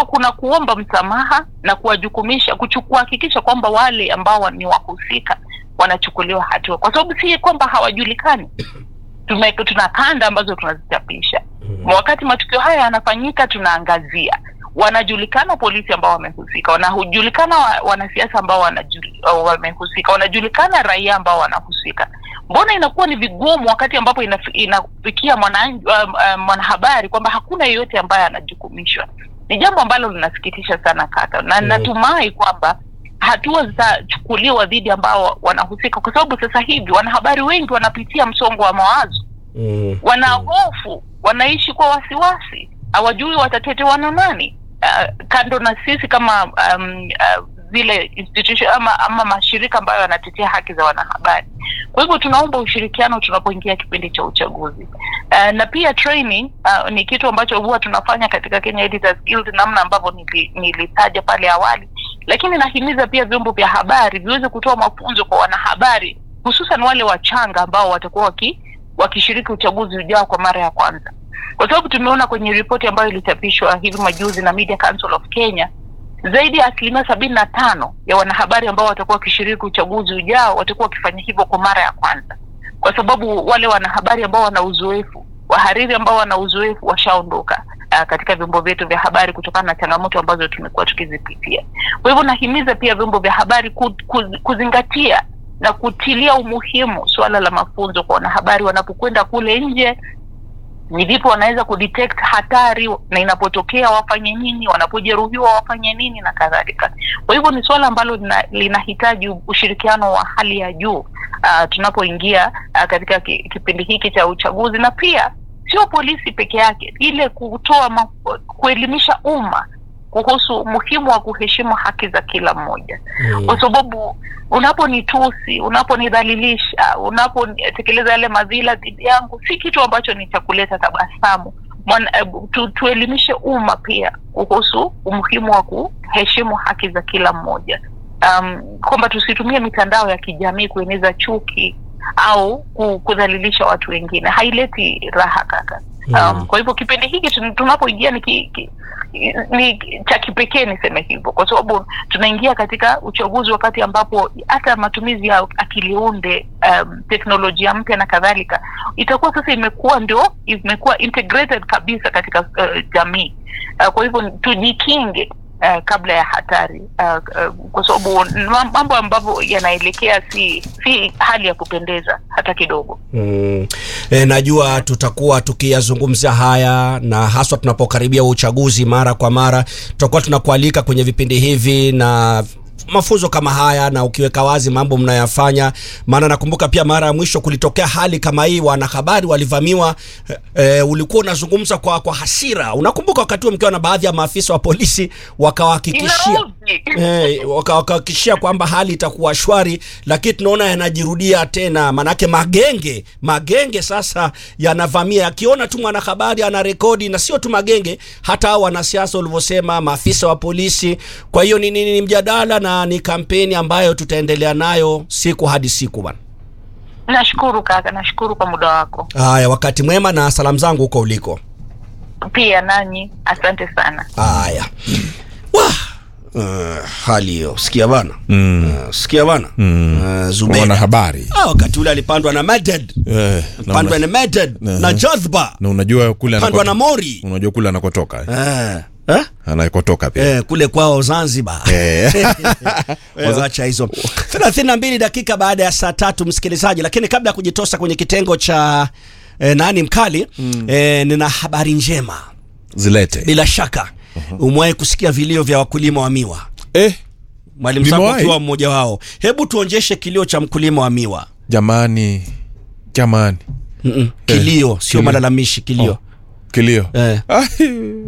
kuwa kuna kuomba msamaha na kuwajukumisha kuhakikisha kwamba wale ambao ni wahusika wanachukuliwa hatua, kwa sababu si kwamba hawajulikani. Tume, tuna kanda ambazo tunazichapisha wakati matukio haya yanafanyika, tunaangazia wanajulikana polisi ambao wamehusika, wanajulikana wa, wanasiasa ambao wamehusika, wanajulikana raia ambao wanahusika. Mbona inakuwa ni vigumu wakati ambapo inafikia mwanahabari kwamba hakuna yeyote ambaye anajukumishwa? Ni jambo ambalo linasikitisha sana kaka, na mm. natumai kwamba hatua zitachukuliwa dhidi ambao wanahusika, kwa sababu sasa hivi wanahabari wengi wanapitia msongo wa mawazo mm. wana hofu, wanaishi kwa wasiwasi, hawajui watatetewa na nani. Uh, kando na sisi kama um, uh, zile institution ama, ama mashirika ambayo yanatetea haki za wanahabari. Kwa hivyo tunaomba ushirikiano tunapoingia kipindi cha uchaguzi. Uh, na pia training uh, ni kitu ambacho huwa tunafanya katika Kenya Editors Guild, namna ambavyo nilitaja pale awali, lakini nahimiza pia vyombo vya habari viweze kutoa mafunzo kwa wanahabari, hususan wale wachanga ambao watakuwa waki, wakishiriki uchaguzi ujao kwa mara ya kwanza, kwa sababu tumeona kwenye ripoti ambayo ilichapishwa hivi majuzi na Media Council of Kenya zaidi ya asilimia sabini na tano ya wanahabari ambao watakuwa wakishiriki uchaguzi ujao watakuwa wakifanya hivyo kwa mara ya kwanza, kwa sababu wale wanahabari ambao wana uzoefu, wahariri ambao wana uzoefu washaondoka uh, katika vyombo vyetu vya habari kutokana na changamoto ambazo tumekuwa tukizipitia. Kwa hivyo nahimiza pia vyombo vya habari kuz, kuz, kuzingatia na kutilia umuhimu suala la mafunzo kwa wanahabari wanapokwenda kule nje ni vipi wanaweza kudetect hatari na inapotokea wafanye nini, wanapojeruhiwa wafanye nini na kadhalika. Kwa hivyo ni suala ambalo linahitaji ushirikiano wa hali ya juu uh, tunapoingia uh, katika ki, kipindi hiki cha uchaguzi, na pia sio polisi peke yake, ile kutoa kuelimisha umma kuhusu umuhimu wa kuheshimu haki za kila mmoja mm. kwa sababu unaponitusi, unaponidhalilisha, unapotekeleza yale madhila dhidi yangu, si kitu ambacho ni cha kuleta tabasamu. Tu, tuelimishe umma pia kuhusu umuhimu wa kuheshimu haki za kila mmoja, um, kwamba tusitumie mitandao ya kijamii kueneza chuki au kudhalilisha watu wengine, haileti raha kaka. Um, mm. Kwa hivyo kipindi hiki tunapoingia ni, ki, ki, ni cha kipekee niseme hivyo, kwa sababu tunaingia katika uchaguzi wakati ambapo hata matumizi ya akili unde, um, teknolojia mpya na kadhalika itakuwa sasa imekuwa ndio imekuwa integrated kabisa katika uh, jamii uh, kwa hivyo tujikinge Uh, kabla ya hatari uh, uh, kwa sababu mambo ambavyo yanaelekea si si hali ya kupendeza hata kidogo. Mm. E, najua tutakuwa tukiyazungumzia haya na haswa tunapokaribia uchaguzi mara kwa mara, tutakuwa tunakualika kwenye vipindi hivi na mafunzo kama haya na ukiweka wazi mambo mnayafanya. Maana nakumbuka pia mara ya mwisho kulitokea hali kama hii, wanahabari walivamiwa. E, ulikuwa unazungumza kwa, kwa hasira. Unakumbuka wakati huo mkiwa na baadhi ya maafisa wa polisi wakawahakikishia e, wakawahakikishia kwamba hali itakuwa shwari, lakini tunaona yanajirudia tena. Manake magenge magenge sasa yanavamia, akiona tu mwanahabari ana rekodi, na sio tu magenge, hata hao wanasiasa ulivyosema, maafisa wa polisi. Kwa hiyo ni, ni, ni mjadala na ni kampeni ambayo tutaendelea nayo siku hadi siku bwana. Nashukuru kaka, nashukuru kwa muda wako. Haya, wakati mwema na salamu zangu huko uliko pia nanyi, asante sana. Haya, wah Uh, hali hiyo sikia bana Mm. uh, sikia bana Mm. uh, Zubeda Wanahabari ah, wakati ule alipandwa na Maded eh, na, pandwa una, na Maded Aha. na Jadhba na unajua kule pandwa na anakotoka, Mori unajua kule anakotoka eh? eh, eh? anakotoka pia Eh, kule kwao Zanzibar Eh. Wewe wacha hizo 32 dakika baada ya saa tatu msikilizaji, lakini kabla ya kujitosa kwenye kitengo cha eh, nani mkali eh, nina habari njema. zilete Bila shaka umewahi kusikia vilio vya wakulima wa miwa, eh, mwalimu Sako Nimewahi. ukiwa mmoja wao. Hebu tuonjeshe kilio cha mkulima wa miwa. jamani jamani Mm-mm. Kilio sio kilio. malalamishi, kilio kilio eh. Ah,